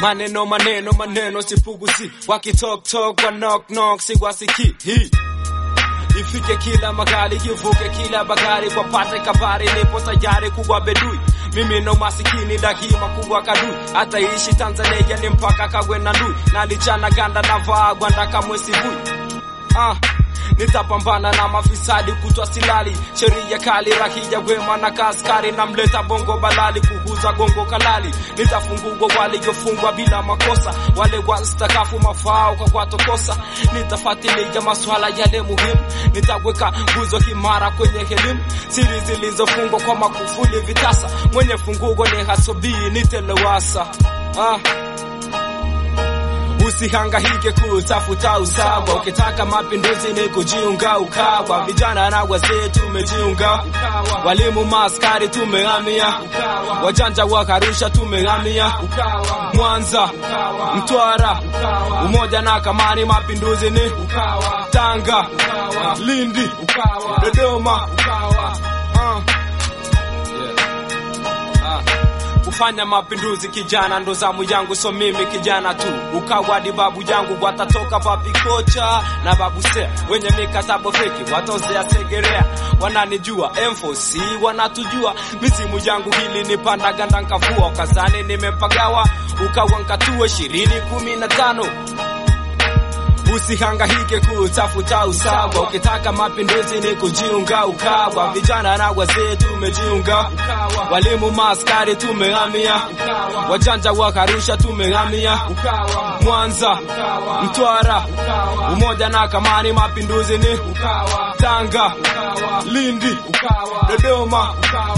maneno maneno maneno sipuguzi wakitok tok wa knock knock siwasiki hii ifike kila magari kivuke kila bagari kwa pate kabari nipo tayari kuwa bedui mimi no masikini dakima kuwa kadui hata ishi Tanzania ni mpaka kagwe na ndui nalichana ganda na vaa gwanda kamwe sivui ah nitapambana na mafisadi kutwa silali sheria kali rahija wema na kaskari na mleta bongo balali kuguza gongo kalali nitafungua waliofungwa bila makosa wale wastakafu mafao kwa kwatokosa nitafuatilia maswala yale muhimu nitaweka nguzo imara kwenye elimu siri zilizofungwa kwa makufuli vitasa mwenye fungugo ni hasobii nitelewasa ah. Usihangahike kutafuta usawa, ukitaka mapinduzi ni kujiunga Ukawa. Vijana na wazee tumejiunga, walimu maaskari tumehamia, wajanja wa Arusha tumehamia, Mwanza, Mtwara, umoja na kamani, mapinduzi ni Tanga, Lindi, Dodoma. Ah. Ah. Kufanya mapinduzi kijana ndo zamu yangu, so mimi kijana tu. Ukawadi babu yangu watatoka babi kocha na babu sea wenye mikatabo feki watozea segerea, wananijua M4C wanatujua, mizimu yangu hili ni panda ganda nkavua, ukazani nimepagawa ukawa nkatue ishirini kumi na tano Usihangahike kutafuta usawa, ukitaka mapinduzi ni kujiunga Ukawa. Vijana na wazee tumejiunga, walimu maaskari tumehamia, wajanja wa Arusha tumehamia, Mwanza, Mtwara, umoja na kamani, mapinduzi ni Tanga, Lindi, Dodoma.